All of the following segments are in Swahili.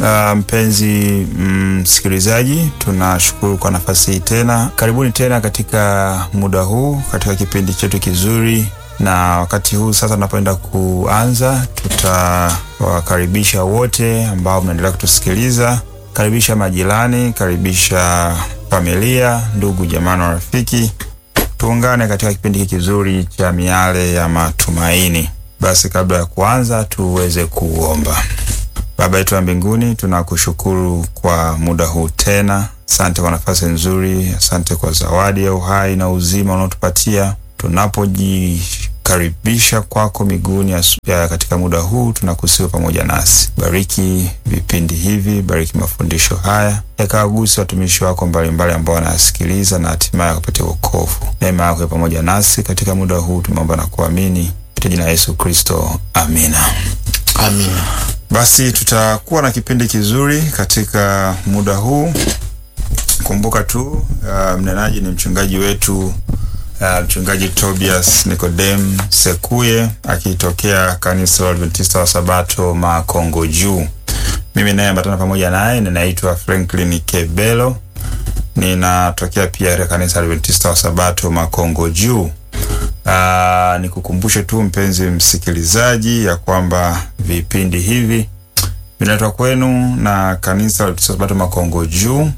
Uh, mpenzi msikilizaji, mm, tunashukuru kwa nafasi hii tena. Karibuni tena katika muda huu katika kipindi chetu kizuri, na wakati huu sasa tunapoenda kuanza, tutawakaribisha wote ambao mnaendelea kutusikiliza. Karibisha majirani, karibisha familia, ndugu, jamaa na rafiki, tuungane katika kipindi hiki kizuri cha miale ya matumaini. Basi kabla ya kuanza, tuweze kuomba. Baba yetu wa mbinguni, tunakushukuru kwa muda huu tena. Asante kwa nafasi nzuri, asante kwa zawadi ya uhai na uzima unaotupatia tunapojikaribisha kwako miguuni ya katika muda huu, tunakusiwa pamoja nasi. Bariki vipindi hivi, bariki mafundisho haya, yakawagusi watumishi wako mbalimbali ambao wanayasikiliza na hatimaye kupatia wokovu. Neema yako pamoja nasi katika muda huu, tumeomba na kuamini katika jina la Yesu Kristo, amina. Amina. Basi tutakuwa na kipindi kizuri katika muda huu. Kumbuka tu uh, mnenaji ni mchungaji wetu uh, mchungaji Tobias Nicodem Sekuye akitokea kanisa la Adventista wa Sabato Makongo Juu. Mimi naye ambatana pamoja naye ninaitwa Franklin Kebelo, ninatokea pia katika kanisa la Adventista wa Sabato Makongo Juu. Uh, nikukumbushe tu mpenzi msikilizaji ya kwamba vipindi hivi vinaletwa kwenu na kanisa la Sabato Makongo Juu,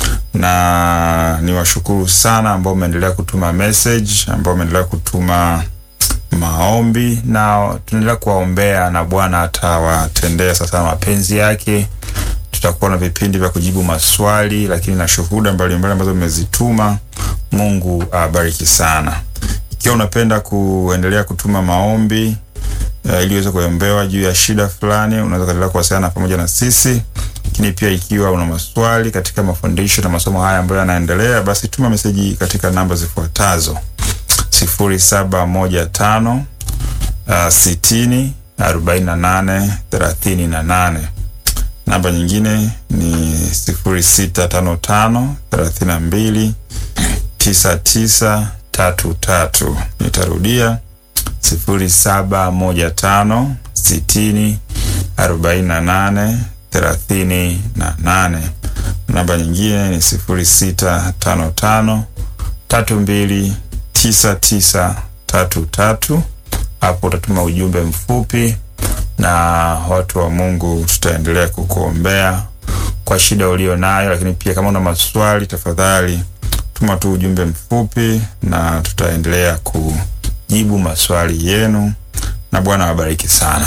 na niwashukuru sana ambao umeendelea kutuma message, ambao umeendelea kutuma maombi, na tunaendelea kuwaombea na Bwana atawatendea sasa mapenzi yake. Tutakuwa na vipindi vya kujibu maswali, lakini na shuhuda mbalimbali ambazo mmezituma. Mungu awabariki sana. Ikiwa unapenda kuendelea kutuma maombi uh, ili uweze kuombewa juu ya shida fulani, unaweza kuendelea kuwasiliana pamoja na sisi. Lakini pia ikiwa una maswali katika mafundisho na masomo haya ambayo yanaendelea, basi tuma meseji katika namba zifuatazo: sifuri saba moja tano uh, sitini arobaini na nane thelathini na nane. Namba nyingine ni sifuri sita tano tano thelathini na mbili tisa tisa tatu tatu. Nitarudia sifuri saba moja tano sitini arobaini na nane thelathini na nane. Namba nyingine ni sifuri sita tano tano tatu mbili tisa tisa tatu tatu. Hapo utatuma ujumbe mfupi na watu wa Mungu tutaendelea kukuombea kwa shida ulio nayo, lakini pia kama una maswali tafadhali tuma tu ujumbe mfupi na tutaendelea kujibu maswali yenu, na Bwana awabariki sana.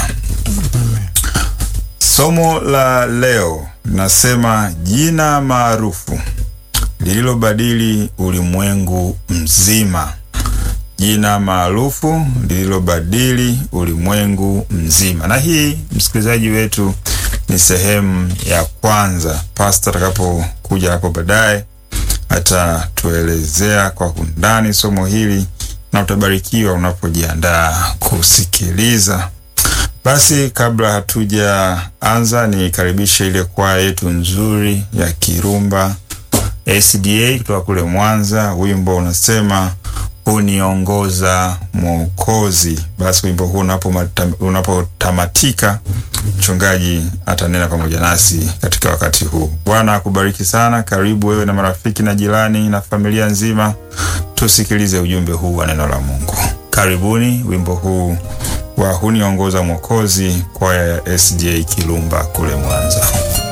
Somo la leo linasema jina maarufu lililobadili ulimwengu mzima. Jina maarufu lililobadili ulimwengu mzima. Na hii msikilizaji wetu ni sehemu ya kwanza. Pasta atakapokuja hapo baadaye atatuelezea kwa undani somo hili na utabarikiwa unapojiandaa kusikiliza. Basi kabla hatujaanza, nikaribishe ile kwaya yetu nzuri ya Kirumba SDA kutoka kule Mwanza. Wimbo unasema huniongoza Mwokozi. Basi wimbo huu unapotamatika, mchungaji atanena pamoja nasi katika wakati huu. Bwana akubariki sana. Karibu wewe na marafiki na jirani na familia nzima, tusikilize ujumbe huu wa neno la Mungu. Karibuni wimbo huu wa huniongoza Mwokozi, kwaya ya SDA Kirumba kule Mwanza.